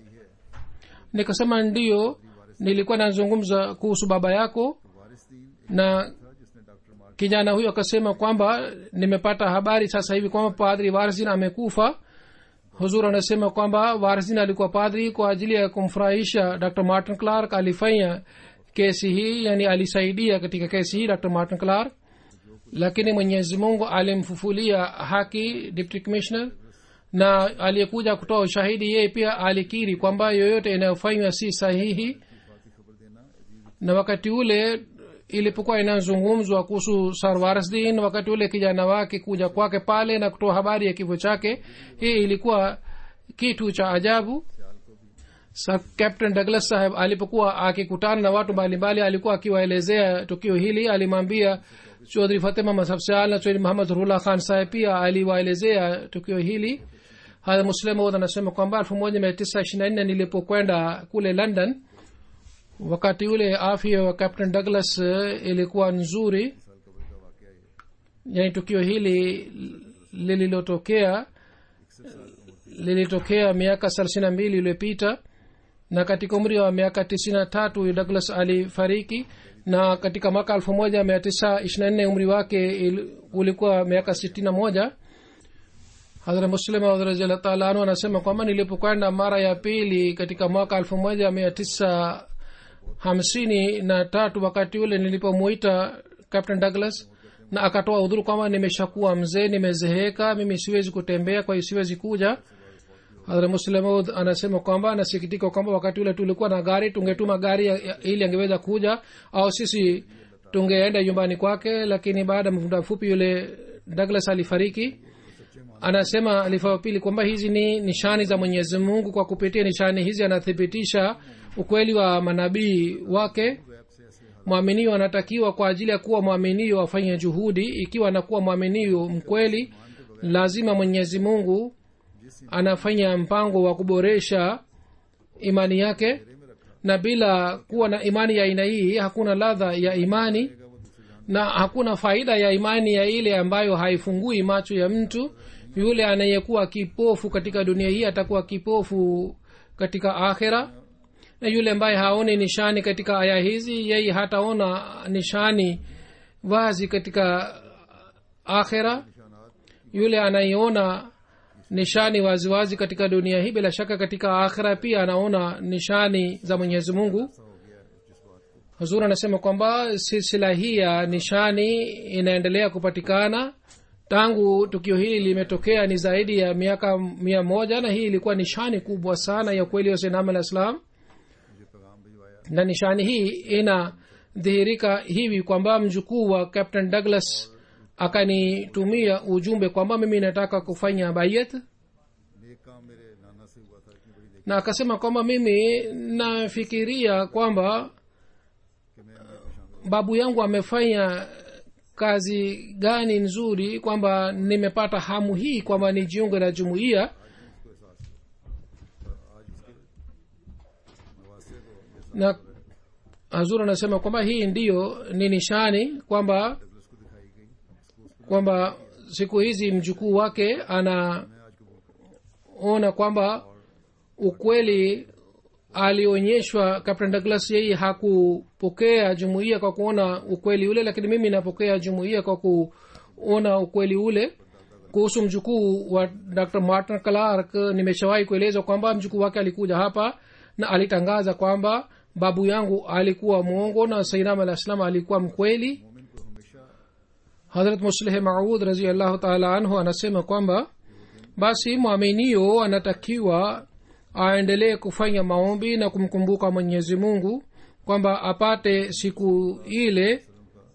nikasema ndiyo nilikuwa nazungumza kuhusu baba yako वारिसदीन na था जिसने doctor Mark kijana huyo akasema kwamba nimepata habari sasa hivi kwamba padri warsin amekufa huzur anasema kwamba warsin alikuwa padri kwa ajili ya kumfurahisha dr martin clark alifanya kesi hii yani alisaidia katika kesi hii dr martin clark lakini mwenyezi mungu alimfufulia haki deputy commissioner na aliyekuja kutoa ushahidi yeye pia alikiri kwamba yoyote inayofanywa si sahihi na wakati ule ilipokuwa inazungumzwa kuhusu sarwarsdin wakati ule kijana wake kuja kwake pale na kutoa habari ya kifo chake hii ilikuwa kitu cha ajabu Sa captain douglas saheb alipokuwa akikutana na watu mbalimbali alikuwa akiwaelezea tukio hili alimwambia chodhri fatima masafsal na chodhri muhammad rullah khan saheb pia aliwaelezea tukio hili hadha muslimod anasema kwamba elfu moja mia tisa ishiri na nne nilipokwenda kule london wakati ule afya wa captain douglas eh, ilikuwa nzuri yani tukio hili lililotokea lilitokea miaka thelathini na mbili iliyopita na katika umri wa miaka tisini na tatu douglas alifariki na katika mwaka elfu moja mia tisa ishiri na nne umri wake il- ulikuwa miaka sitini na moja hadhra muslima raziallah taala anhu anasema kwamba nilipokwenda mara ya pili katika mwaka elfu moja mia tisa hamsini na tatu wakati ule nilipomuita captain douglas na akatoa udhuru kwamba nimeshakuwa mzee nimezeheka mimi siwezi kutembea kwa hiyo siwezi kuja hadhra muslimud anasema kwamba anasikitika kwamba wakati ule tulikuwa na gari tungetuma gari ya- ya- ili angeweza kuja au sisi tungeenda nyumbani kwake lakini baada ya muda mfupi yule douglas alifariki anasema alifa wa pili kwamba hizi ni nishani za mwenyezi mungu kwa kupitia nishani hizi anathibitisha ukweli wa manabii wake mwaminio anatakiwa kwa ajili ya kuwa mwaminio afanye juhudi ikiwa anakuwa mwaminio mkweli lazima mwenyezi mungu anafanya mpango wa kuboresha imani yake na bila kuwa na imani ya aina hii hakuna ladha ya imani na hakuna faida ya imani ya ile ambayo haifungui macho ya mtu yule anayekuwa kipofu katika dunia hii atakuwa kipofu katika akhira na yule ambaye haoni nishani katika aya hizi yeye hataona nishani wazi katika akhira yule anaiona nishani waziwazi wazi katika dunia hii bila shaka katika akhira pia anaona nishani za mwenyezi mungu hazur anasema kwamba silsila hii ya nishani inaendelea kupatikana tangu tukio hili limetokea ni zaidi ya miaka mia moja na hii ilikuwa nishani kubwa sana ya ukweli wa sinam alah islam मुझे पैगाम भिजवाया na nishani hii ina ikadhihirika hivi kwamba mjukuu wa captain douglas akanitumia ujumbe kwamba mimi nataka kufanya bayet नेक काम मेरे नाना से हुआ था इतनी बड़ी नेक na akasema kwamba mimi nafikiria kwamba कि मैं अमीर में शामिल babu yangu amefanya kazi gani nzuri kwamba nimepata hamu hii kwamba nijiunge na jumuiya उसको एहसास हुआ और आज उसके नवासे को ये सब na hazur anasema kwamba hii ndiyo ni nishani kwamba Douglas को दिखाई गई उसको उस kwamba siku hizi mjukuu wake anaona मैं आज कबूल करता kwamba ukweli alionyeshwa captain douglas yeye hakupokea jumuiya kwa kuona ukweli ule lakini mimi napokea jumuiya kwa kuona ukweli ule kuhusu mjukuu wa dr martin clark nimeshawahi kueleza kwamba mjukuu wake alikuja hapa na alitangaza kwamba babu yangu alikuwa mwongo na sainam alah salam alikuwa mkweli मोमिन को हमेशा hadrat musleh maud raziallahu taala anhu anasema kwamba basi mwaminio anatakiwa aendelee kufanya maombi na kumkumbuka mwenyezi mungu kwamba apate siku ile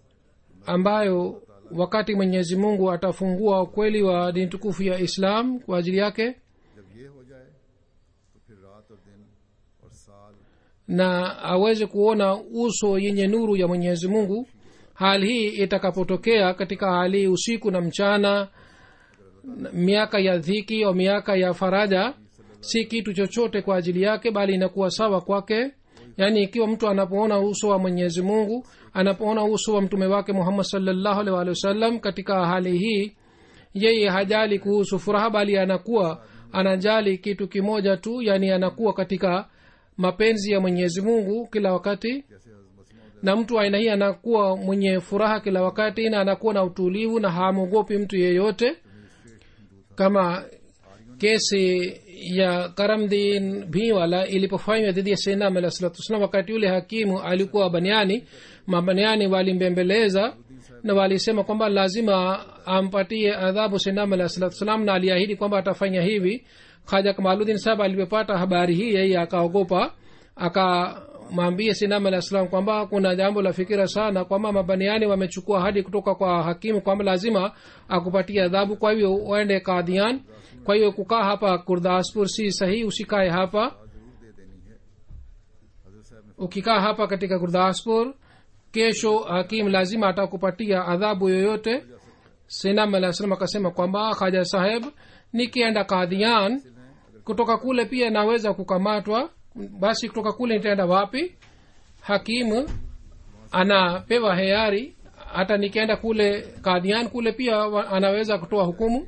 ambayo wakati mwenyezi mungu atafungua ukweli wa dini tukufu ya islam kwa ajili yake जब ये हो जाए तो फिर रात और दिन और साल na aweze kuona uso yenye nuru ya mwenyezi mungu hali hii itakapotokea katika hali usiku na mchana na miaka ya dhiki au miaka ya faraja si kitu chochote kwa ajili yake bali inakuwa sawa kwake yaani ikiwa mtu anapoona uso wa mwenyezi mungu anapoona uso wa mtume wake muhammad salllahu alih walihi wasallam katika hali hii yeye hajali kuhusu furaha bali anakuwa anajali kitu kimoja tu yani anakuwa katika mapenzi ya mwenyezi mungu kila wakati जैसे हजरत मसीह na mtu wa aina hii anakuwa mwenye furaha kila wakati na anakuwa na utulivu na hamwogopi mtu yeyote kama kesi ya karamdin bhiwala ilipofanywa dhidi ya senam alah salatu wassalam wakati yule hakimu alikuwa baniani mabaniani walimbembeleza na walisema kwamba lazima ampatie adhabu senam alah salatu wassalam na aliahidi kwamba atafanya hivi haja kamaludin sahab alipopata habari hii yeye akaogopa akamwambia sinam alah salam kwamba kuna jambo la fikira sana kwamba mabaniani wamechukua hadi kutoka kwa hakimu kwamba lazima akupatia adhabu kwa hivyo uende kadhian kwa hiyo kukaa hapa kurdaspur si sahihi usikae hapa जरूर दे देनी है हजरत साहब ने ukikaa hapa katika gurdaspur kesho hakim lazima atakupatia adhabu yoyote sinam alah salam akasema kwamba haja saheb nikienda kadhian kutoka kule pia naweza kukamatwa basi kutoka kule nitaenda wapi hakimu anapewa heari hata nikienda kule kadhian kule pia wa- anaweza kutoa hukumu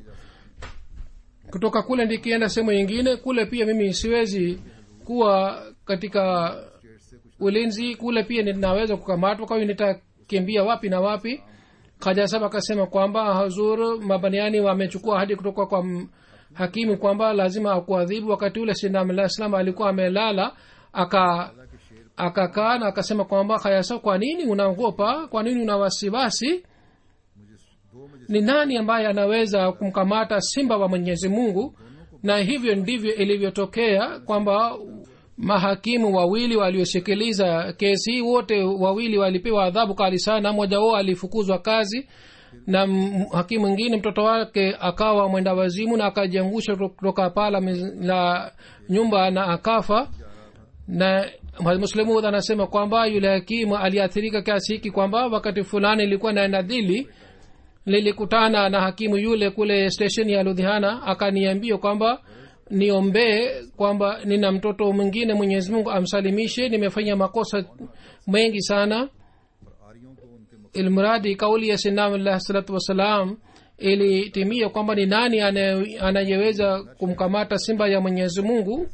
kutoka kule nikienda sehemu nyingine kule pia mimi siwezi kuwa katika ulinzi kule pia ninaweza kukamatwa kwa hiyo nitakimbia wapi na wapi khajasab akasema kwamba hazur mabaniani wamechukua hadi kutoka kwa m- hakimu kwamba lazima akuadhibu wakati ule sinam salam alikuwa amelala aka akakaa na akasema kwamba khayasa kwa nini unaogopa kwa nini una wasiwasi मुझे दो मुझे ni nani ambaye anaweza kumkamata simba wa mwenyezi mungu na hivyo ndivyo ilivyotokea kwamba mahakimu wawili waliosikiliza kesi hii wote wawili walipewa adhabu kali sana mmoja wao alifukuzwa kazi na m- hakimu mwingine mtoto wake akawa mwenda wazimu na akajiangusha kutoka pala miz- la nyumba na akafa na muslimud anasema kwamba yule hakimu aliathirika kiasi hiki kwamba wakati fulani ilikuwa naenda dili lilikutana na hakimu yule kule stesheni ya ludhiana akaniambia kwamba niombee kwamba nina mtoto mwingine mwenyezi mungu amsalimishe nimefanya makosa mengi sana और आर्यों को उनके मक- ilmradi kauli ya sinam alah salatu wassalam ilitimia kwamba ni nani anaye- anayeweza kumkamata simba ya mwenyezi mungu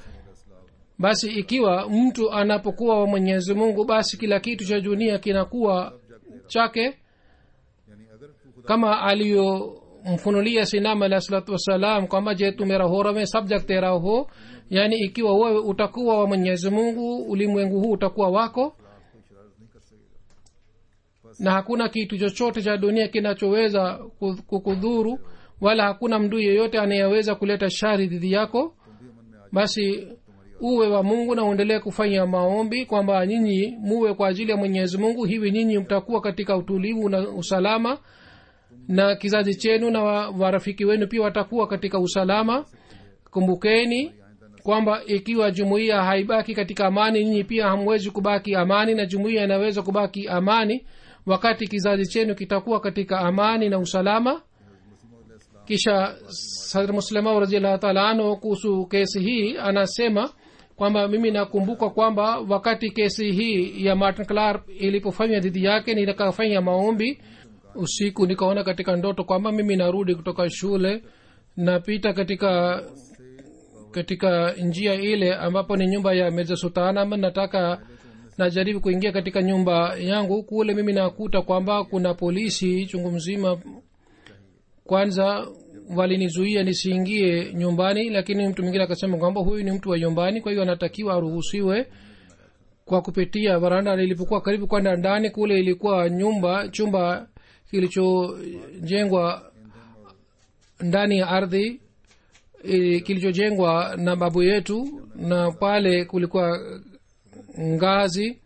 basi ikiwa mtu anapokuwa wa mwenyezi mungu basi kila kitu cha dunia kinakuwa chake यानी अगर तू खुदा kama aliyomfunulia sinam alah salatu wassalam kwamba je tu mera ho rame sab jag tera ho yaani ikiwa wewe utakuwa wa mwenyezi mungu ulimwengu huu utakuwa wako कोई शरारत नहीं कर सकेगा na hakuna kitu chochote cha dunia kinachoweza ku- kukudhuru wala hakuna mdu yeyote anayeweza kuleta shari dhidi yako तुम भी अमन में आ basi जाओ तुम्हारी uwe wa mungu na uendelee kufanya maombi kwamba nyinyi muwe kwa ajili ya mwenyezi mungu hivi nyinyi mtakuwa katika utulivu na usalama na kizazi chenu na wa- warafiki wenu pia watakuwa katika usalama kumbukeni kwamba ikiwa jumuiya haibaki katika amani nyinyi pia hamwezi kubaki amani na jumuiya inaweza kubaki amani wakati kizazi chenu kitakuwa katika amani na usalama kisha sadr muslimau raziallahu taala anhu kuhusu kesi hii anasema kwamba mimi nakumbuka kwamba wakati kesi hii ya martin clark ilipofanywa dhidi yake nikafanya maombi usiku nikaona katika ndoto kwamba mimi narudi kutoka shule napita katika katika njia ile ambapo ni nyumba ya mirza sultan ama nataka najaribu kuingia katika nyumba yangu kule mimi nakuta kwamba kuna polisi chungu mzima kwanza walinizuia nisiingie nyumbani lakini mtu mwingine akasema kwamba huyu ni mtu wa nyumbani kwa hiyo anatakiwa aruhusiwe kwa kupitia varanda lilipokuwa karibu kwenda ndani kule ilikuwa nyumba chumba kilichojengwa ndani ya ardhi eh, kilichojengwa na babu yetu na pale kulikuwa ngazi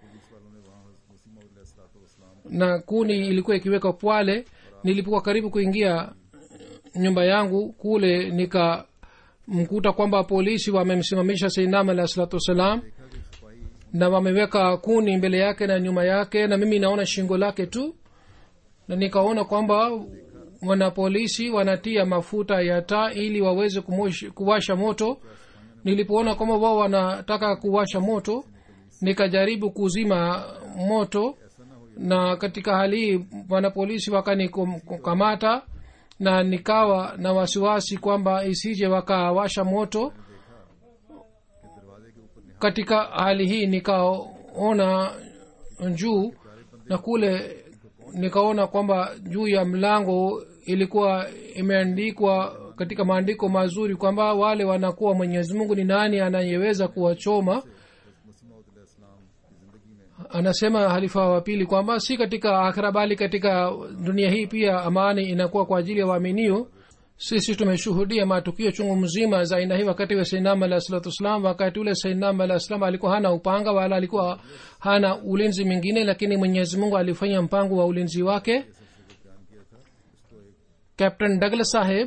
na kuni ilikuwa ikiwekwa pwale nilipokuwa karibu kuingia nyumba yangu kule nikamkuta kwamba polisi wamemsimamisha seinam alah salatu wassalam na wameweka kuni mbele yake na nyuma yake na mimi naona shingo lake tu na nikaona kwamba wana polisi wanatia mafuta ya taa ili waweze kumosh- kuwasha moto nilipoona kwamba wao wanataka kuwasha moto nikajaribu kuzima moto na katika hali hii wanapolisi wakanikamata na nikawa na wasiwasi kwamba isije wakawasha moto katika hali hii nikaona juu na kule nikaona kwamba juu ya mlango ilikuwa imeandikwa katika maandiko mazuri kwamba wale wanakuwa mwenyezi mungu ni nani anayeweza kuwachoma anasema halifa wa pili kwamba si katika akhira bali katika dunia hii pia amani inakuwa kwa ajili ya waaminio sisi tumeshuhudia matukio chungu mzima za aina hii wakati wa sainam alah salatu wassalam wakati ule sainam alah salam alikuwa hana upanga wala alikuwa hana ulinzi mwingine lakini mwenyezi mungu alifanya mpango wa ulinzi wake captain douglas saheb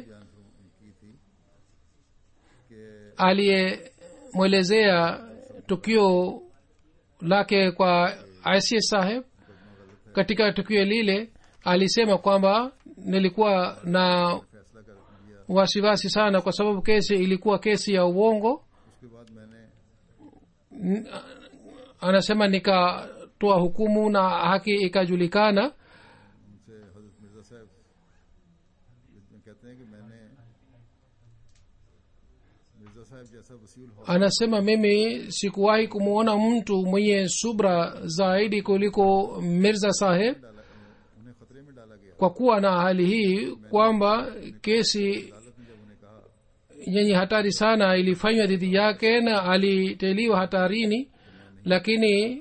aliyemwelezea tukio lake kwa ics saheb katika tukio lile alisema kwamba nilikuwa na wasiwasi sana kwa sababu kesi ilikuwa kesi ya uongo उसके बाद मैंने N- anasema nikatoa hukumu na haki ikajulikana उनसे हजरत मिर्जा साहब कहते हैं कि मैंने मिर्जा साहब जैसा वसील हो anasema mimi sikuwahi kumwona mtu mwenye subra zaidi kuliko mirza saheb डाला उन्हें खतरे में डाला गया kwa kuwa na hali hii kwamba kesi अदालत ने जब उन्हें कहा yenye hatari sana ilifanywa dhidi yake na aliteliwa hatarini lakini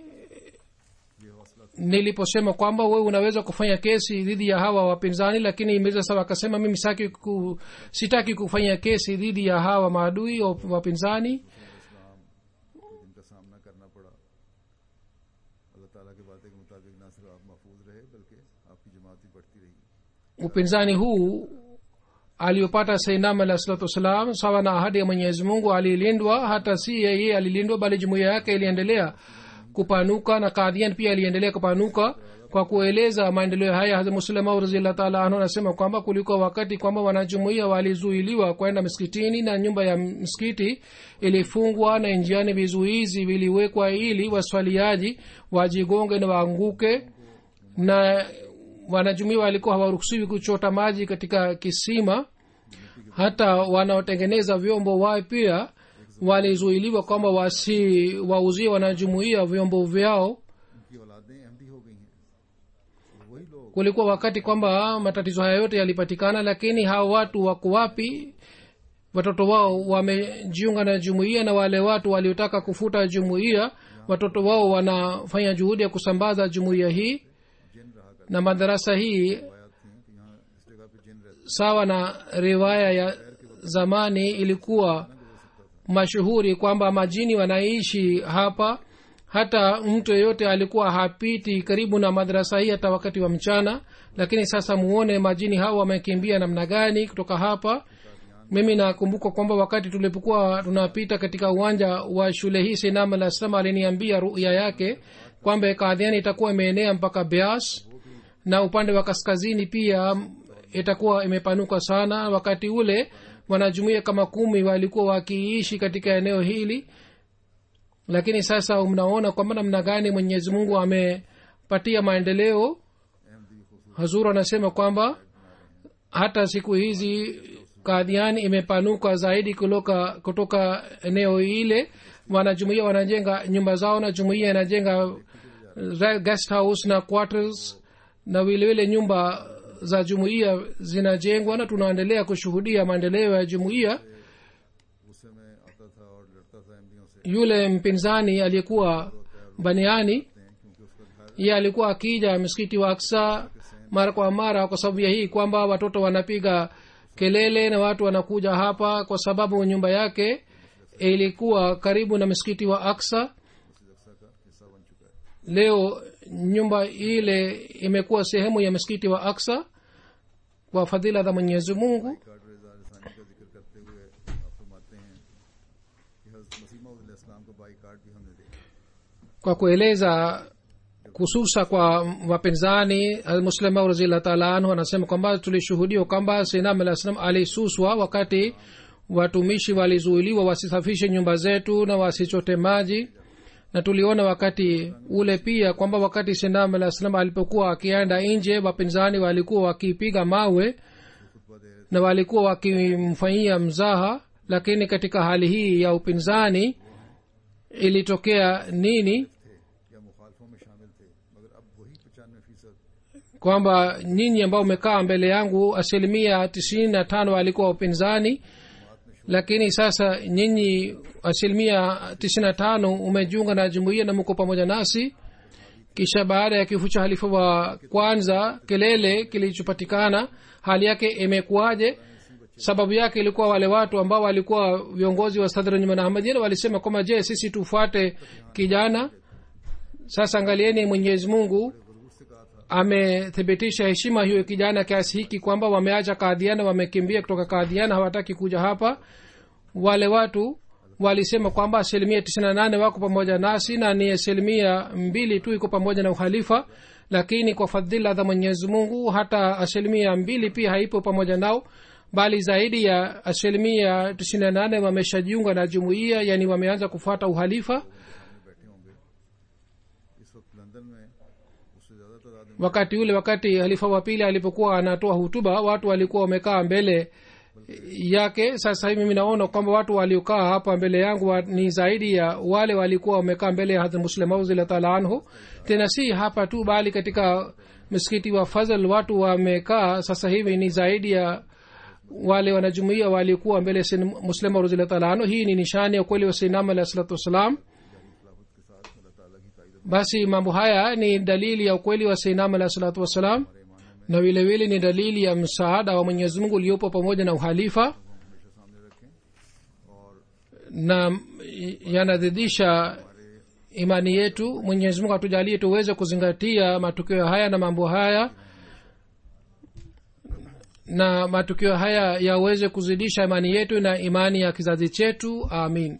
niliposema kwamba wewe unaweza kufanya kesi dhidi ya hawa wapinzani lakini mirza saba akasema mimi sitaki ku, sitaki kufanya kesi dhidi ya hawa maadui wa- wapinzani जिनका सामना करना पड़ा अल्लाह ताला के वादे के मुताबिक ना सिर्फ आप महफूज रहे बल्कि आपकी जमात भी बढ़ती रही upinzani huu aliopata sainam alah salatu wassalam sawa na ahadi ya mwenyezi mungu alilindwa hata si yeye alilindwa bali jumuiya yake iliendelea kupanuka na kadhian pia aliendelea kupanuka kwa kueleza maendeleo haya hazrat muslimau raziallah taala anhu anasema kwamba kulikuwa wakati kwamba wanajumuia walizuiliwa kwenda msikitini na nyumba ya msikiti ilifungwa na njiani vizuizi viliwekwa ili waswaliaji wajigonge na waanguke na wanajumuia walikuwa hawaruhusiwi kuchota maji katika kisima hata wanaotengeneza vyombo wao pia walizuiliwa kwamba wasi wauzie wanajumuia vyombo vyao उनकी औलादें अहमदी हो गई हैं और वही लोग kulikuwa wakati kwamba matatizo haya yote yalipatikana lakini hawa watu wako wapi watoto wao wamejiunga na jumuiya na wale watu waliotaka kufuta jumuiya watoto wao wanafanya juhudi ya kusambaza jumuiya hii जिन रहा कर na madarasa hii रवायात थी कि यहाँ इस जगह पे जिन रहते sawa na riwaya ya zamani ilikuwa mashuhuri kwamba majini wanaishi hapa hata mtu yeyote alikuwa hapiti karibu na madrasa hii hata wakati wa mchana lakini sasa muone majini hawa wamekimbia namna gani kutoka hapa mimi nakumbuka kwamba wakati tulipokuwa tunapita katika uwanja wa shule hii sinam alah salam aliniambia ruya yake kwamba kadhiani itakuwa imeenea mpaka beas na upande wa kaskazini pia itakuwa imepanuka sana wakati ule wanajumuia kama kumi walikuwa wakiishi katika eneo hili lakini sasa mnaona kwamba namna gani mwenyezi mungu amepatia maendeleo hazur anasema kwamba hata siku hizi kadhiani imepanuka zaidi kutoka, kutoka eneo ile wanajumuia wanajenga nyumba zao na jumuia inajenga guest house na quarters na vilevile nyumba za jumuiya zinajengwa na tunaendelea kushuhudia maendeleo ya jumuiya गुस्से में आता था और लड़ता था एमडीओ से yule mpinzani aliyekuwa baniani क्योंकि उसका घर ye alikuwa akija msikiti wa aksa mara kwa mara kwa sababu ya hii kwamba watoto wanapiga kelele na watu wanakuja hapa kwa sababu nyumba yake ilikuwa karibu na msikiti wa aksa रक्षा का हिस्सा बन चुका है leo nyumba ile imekuwa sehemu ya msikiti wa aksa kwa fadhila za mwenyezi mungu कार्ड रेजा रसानी का जिक्र करते हुए आप फरमाते हैं कि हजरत मसीमा इस्लाम का बाई कार्ड भी हमने देखा kwa kueleza kususa kwa wapinzani muslim razillah taala anhu anasema kwamba tulishuhudia kwamba sinam alah salam alisuswa wakati watumishi walizuiliwa wasisafishe nyumba zetu na wasichote maji na tuliona wakati ule pia kwamba wakati sinam alah salam alipokuwa akienda nje wapinzani walikuwa wakipiga mawe na walikuwa wakimfanyia mzaha lakini katika hali hii ya upinzani ilitokea nini या मुखालफों में शामिल थे मगर अब वही पचानवे फीसद kwamba nyinyi ambao umekaa mbele yangu asilimia tisini na tano walikuwa upinzani lakini sasa nyinyi asilimia tisini na tano umejiunga na jumuiya na mko pamoja nasi kisha baada ya kifo cha halifa wa kwanza kelele kilichopatikana hali yake imekuwaje sababu yake ilikuwa wale watu ambao walikuwa viongozi wa sadra nyuma na ahmadiyya walisema kwamba je sisi tufuate kijana sasa angalieni mwenyezi mungu amethibitisha heshima hiyo kijana kiasi hiki kwamba wameacha kadhiana wamekimbia kutoka kadhiana hawataki kuja hapa wale watu walisema kwamba asilimia tisini na nane wako pamoja nasi na ni asilimia mbili tu iko pamoja na uhalifa lakini kwa fadhila za mwenyezi mungu hata asilimia mbili pia haipo pamoja nao bali zaidi ya asilimia tisini na nane wameshajiunga na jumuiya yani wameanza kufuata uhalifa बैठे होंगे इस वक्त लंदन में उससे ज्यादा तादाद में wakati ule wakati halifa wa pili alipokuwa anatoa hutuba watu walikuwa wamekaa mbele yake sasa hivi mimi naona kwamba watu waliokaa hapa mbele yangu wa, ni zaidi ya wale walikuwa wamekaa mbele ya hadhrat muslim auzila taala anhu tena si hapa tu bali katika msikiti wa fazl watu wamekaa sasa hivi ni zaidi ya wale wanajumuia walikuwa mbele ya Sayyidina muslim auzila taala anhu hii ni nishani ya ukweli wa sainam alahi salatu wassalam basi mambo haya ni dalili ya ukweli wa sainam alahi salatu wassalam na vile vile ni dalili ya msaada wa mwenyezi mungu uliopo pamoja na uhalifa na yanadhidisha imani yetu mwenyezi mungu atujalie tuweze kuzingatia matukio haya na mambo haya na matukio haya yaweze kuzidisha imani yetu na imani ya kizazi chetu amin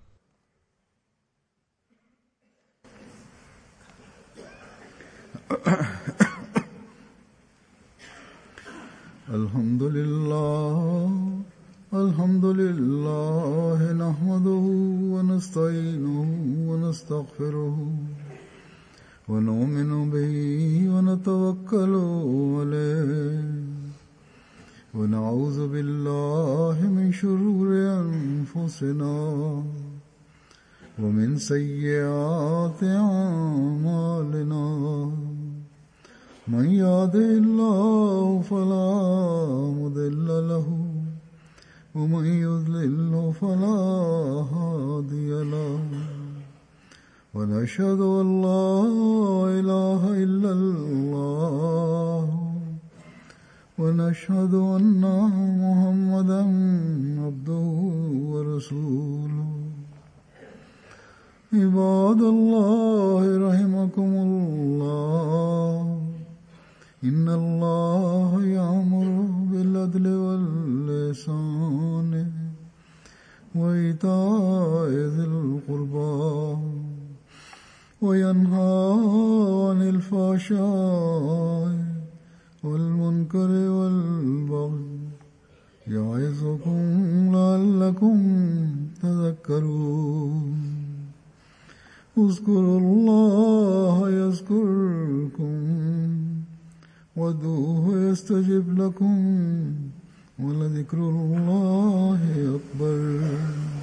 الحمد لله الحمد لله نحمده ونستعينه ونستغفره ونؤمن به ونتوكل عليه ونعوذ بالله من شرور أنفسنا ومن سيئات أعمالنا من يهده الله فلا مضل له ومن يضلل فلا هادي له ونشهد ان لا اله الا الله ونشهد ان محمدا عبده ورسوله عباد الله رحمكم الله إن الله يأمر بالعدل واللسان وإيتاء ذي القربى وينهى عن الفحشاء والمنكر والبغي يعظكم لعلكم تذكرون اذكروا الله يذكركم وادعوه يستجب لكم ولذكر الله أكبر